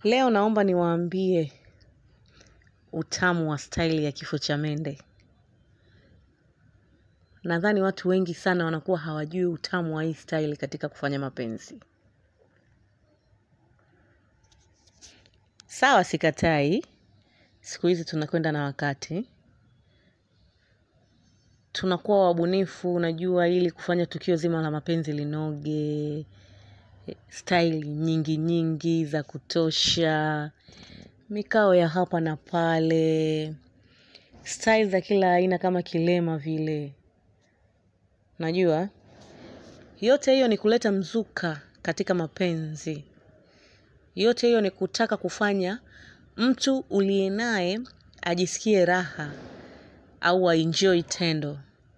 Leo naomba niwaambie utamu wa staili ya kifo cha mende. Nadhani watu wengi sana wanakuwa hawajui utamu wa hii staili katika kufanya mapenzi. Sawa sikatai, siku hizi tunakwenda na wakati. Tunakuwa wabunifu, unajua ili kufanya tukio zima la mapenzi linoge, staili nyingi nyingi za kutosha, mikao ya hapa na pale, style za kila aina kama kilema vile. Najua, yote hiyo ni kuleta mzuka katika mapenzi. Yote hiyo ni kutaka kufanya mtu uliye naye ajisikie raha au aenjoy tendo.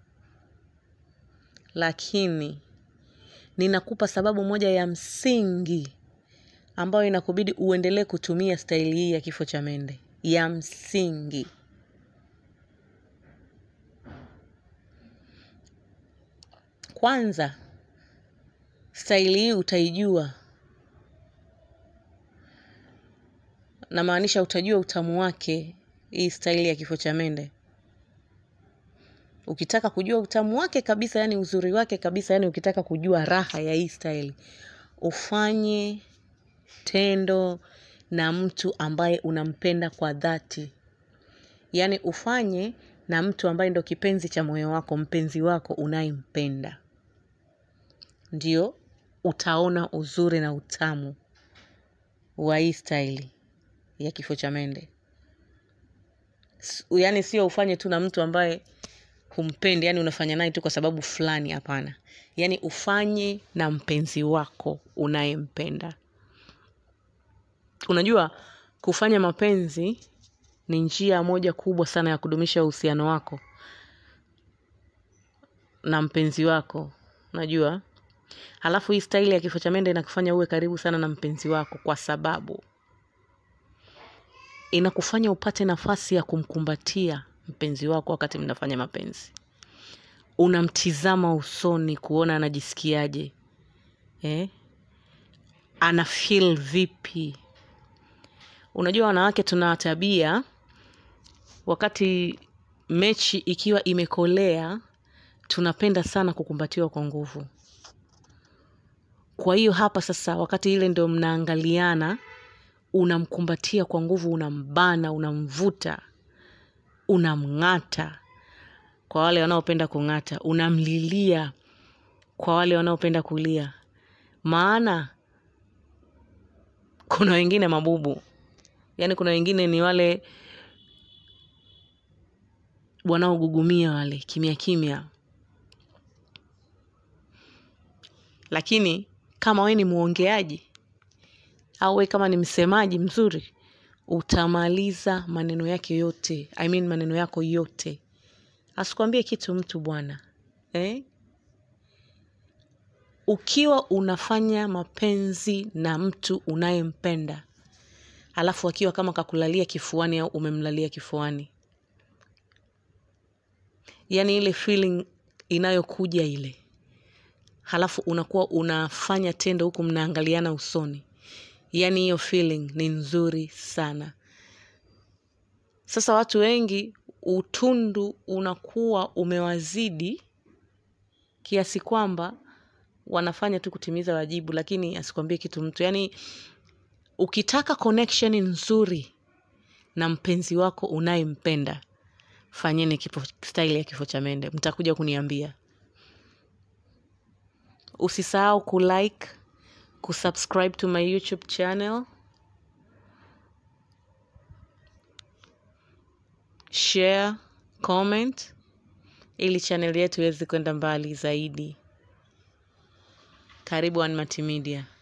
Lakini, ninakupa sababu moja ya msingi ambayo inakubidi uendelee kutumia staili hii ya kifo cha mende. Ya msingi. Kwanza, staili hii utaijua namaanisha utajua utamu wake hii staili ya kifo cha mende. Ukitaka kujua utamu wake kabisa, yani uzuri wake kabisa, yani ukitaka kujua raha ya hii staili, ufanye tendo na mtu ambaye unampenda kwa dhati. Yani ufanye na mtu ambaye ndo kipenzi cha moyo wako, mpenzi wako unayempenda. Ndio utaona uzuri na utamu wa hii staili ya kifo cha mende. Yani sio ufanye tu na mtu ambaye humpendi, yani unafanya naye tu kwa sababu fulani hapana. Yani ufanye na mpenzi wako unayempenda. Unajua kufanya mapenzi ni njia moja kubwa sana ya kudumisha uhusiano wako na mpenzi wako. Unajua? Halafu hii staili ya kifo cha mende inakufanya uwe karibu sana na mpenzi wako kwa sababu inakufanya upate nafasi ya kumkumbatia mpenzi wako wakati mnafanya mapenzi. Unamtizama usoni kuona anajisikiaje. Eh? Ana feel vipi. Unajua wanawake tuna tabia wakati mechi ikiwa imekolea tunapenda sana kukumbatiwa kwa nguvu. Kwa hiyo hapa sasa wakati ile ndio mnaangaliana unamkumbatia kwa nguvu, unambana, unamvuta, unamng'ata kwa wale wanaopenda kung'ata, unamlilia kwa wale wanaopenda kulia. Maana kuna wengine mabubu, yaani kuna wengine ni wale wanaogugumia wale kimya kimya. Lakini kama we ni mwongeaji au we kama ni msemaji mzuri, utamaliza maneno yake yote, I mean maneno yako yote. Asikuambie kitu mtu bwana. Eh? Ukiwa unafanya mapenzi na mtu unayempenda, alafu akiwa kama kakulalia kifuani au umemlalia kifuani. Yaani ile feeling inayokuja ile. Halafu unakuwa unafanya tendo huku mnaangaliana usoni. Yaani hiyo feeling ni nzuri sana. Sasa watu wengi utundu unakuwa umewazidi kiasi kwamba wanafanya tu kutimiza wajibu lakini asikwambie kitu mtu. Yaani ukitaka connection nzuri na mpenzi wako unayempenda, fanyeni kifo style ya kifo cha mende. Mtakuja kuniambia. Usisahau kulike, kusubscribe to my YouTube channel, share, comment, ili channel yetu iweze kwenda mbali zaidi. Karibu Anmati Media.